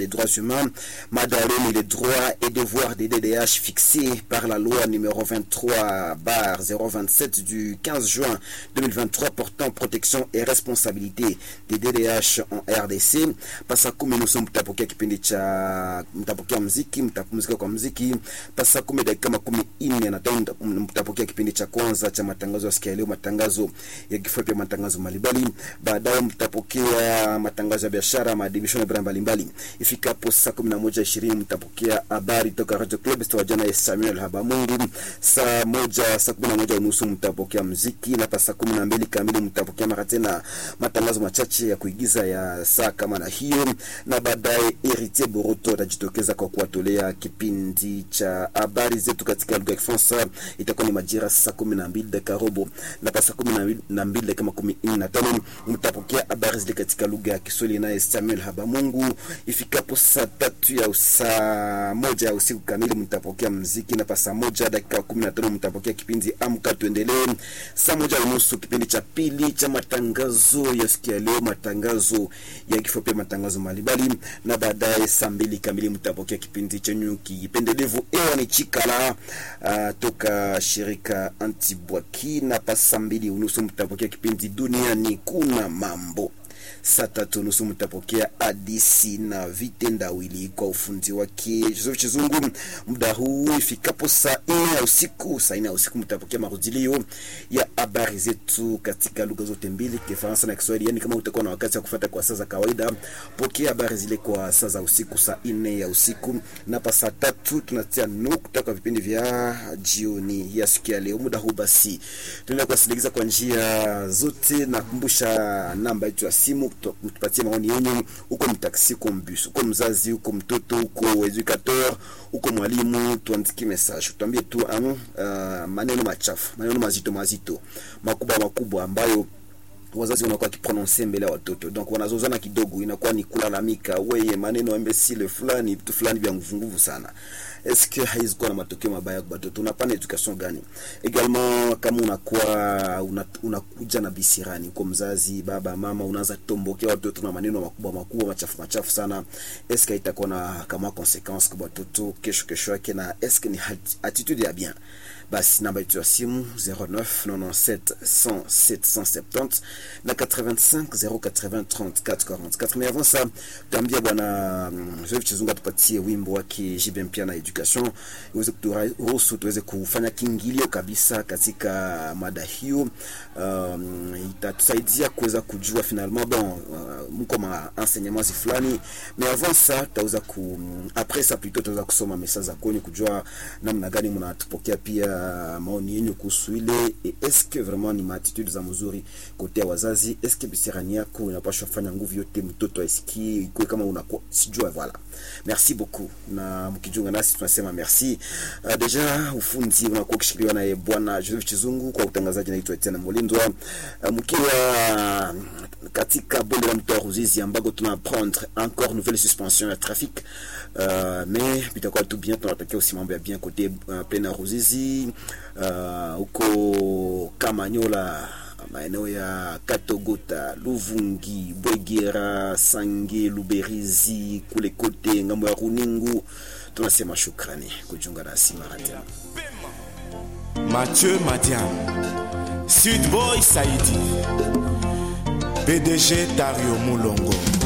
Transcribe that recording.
des droits humains, mada ya leo ni les droits et devoirs des DDH fixés par la loi numéro 23 bar 027 du 15 juin 2023 portant protection et responsabilité des DDH en RDC. Pasa kumi nusu mtapokea kipindi cha mtapokea mziki, mtapumzika kwa mziki. Pasa kumi dakika makumi nne na tano mtapokea kipindi cha kwanza cha matangazo ya sikia ya leo, matangazo ya kifupi, matangazo mbalimbali. Baadaye mtapokea matangazo ya biashara, maadibisho na bidhaa mbalimbali. Ifikapo saa kumi na moja ishirini mtapokea habari toka Radio Club wajana ya Samuel Habamungu. Saa moja saa kumi na moja unusu mtapokea mziki, na pa saa kumi na mbili kamili mtapokea mara tena matangazo machache ya kuigiza ya saa kama na hiyo, na baadaye Heritier Boroto atajitokeza kwa kuwatolea kipindi cha habari zetu katika lugha ya Kifaransa. Itakuwa ni majira saa kumi na mbili dakika robo, na pa saa kumi na mbili dakika makumi nne na tano mtapokea habari zile katika lugha ya Kiswahili naye Samuel Habamungu. Ifikapo saa tatu ya saa moja ya usiku kamili mtapokea mziki, na pa saa moja dakika kumi na tano mtapokea kipindi Amka Tuendelee. Saa moja unusu kipindi cha pili cha matangazo ya sikia leo, matangazo ya kifupi, matangazo mbalimbali, na baadaye saa mbili kamili mtapokea kipindi chenyu kipendelevu ewa ni chikala uh, toka shirika Antibwaki, na pa saa mbili unusu mtapokea kipindi duniani kuna mambo saa tatu nusu mtapokea hadisi na vitendawili kwa ufundi wake Joseph Chizungu. Muda huu ifikapo saa nne ya usiku, saa nne ya usiku mtapokea marudilio ya habari zetu katika lugha zote mbili, Kifaransa na Kiswahili. Yani kama utakuwa na wakati wa kufuata kwa saa za kawaida, pokea habari zile kwa saa za usiku, saa nne ya usiku, na pa saa tatu tunatia nukta kwa vipindi vya jioni ya siku ya leo. Muda huu basi tunaenda kuwasindikiza kwa njia zote. Nakumbusha namba yetu ya simu mtupatie maoni yenyu. Uko mtaksi, uko mbus, uko mzazi, uko mtoto, uko educateur, uko mwalimu, tuandikie message, tuambie tu um, uh, maneno machafu, maneno mazito mazito, makubwa makubwa ambayo wazazi wanakuwa wakiprononse mbele ya watoto, donc wanazozana kidogo, inakuwa ni kulalamika, weye maneno imbesile fulani, vitu fulani vya nguvu nguvu sana. Eske haizi kuwa na matokeo mabaya kwa watoto? Unapana education gani? Egalement kama unakuwa unakuja una na bisirani kwa mzazi, baba mama, unaanza tombokea watoto na maneno makubwa makubwa machafu machafu sana, eske itakuwa na kama consequence kwa watoto kesho kesho yake, na eske ni attitude ya bien? Basi namba yetu ya simu 09 97 100 770 na 85 080 34 44. Mais avant ça, tuambia bwana Joseph Chizunga tupatie wimbo wake Jibe mpya na education iweze kuturuhusu tuweze kufanya kiingilio kabisa katika mada hiyo. Um, itatusaidia kuweza kujua finalement bon uh, mko ma enseignements fulani, mais avant ça tutaweza ku après ça plutôt tutaweza kusoma message za kwenye kujua namna gani mnatupokea pia maoni yenu kuhusu ile eske vraiment ni maatitude za mzuri kote ya wazazi. Eske bisirani yako inapaswa fanya nguvu yote mtoto aisikie ikuwe kama unakuwa sijua. Voilà, merci beaucoup, na mkijunga nasi tunasema merci. Uh, deja ufundi unakuwa ukishikiliwa naye bwana Joseph Chizungu, kwa utangazaji naitwa Etienne Molindwa. Uh, mkiwa katika bonde la mto Ruzizi ambako tuna prendre encore nouvelle suspension ya trafic uh, mais bitakuwa tu bien, tunatakia usi mambo ya bien kote uh, plena Ruzizi huko uh, Kamanyola maeneo ya Katogota, Luvungi, Bwegera, Sange, Luberizi kule kote ngambo ya Runingu, tunasema shukrani kujiunga nasi mara tena. Mathieu Madiam, Sud Boy Saidi, PDG Dario Mulongo.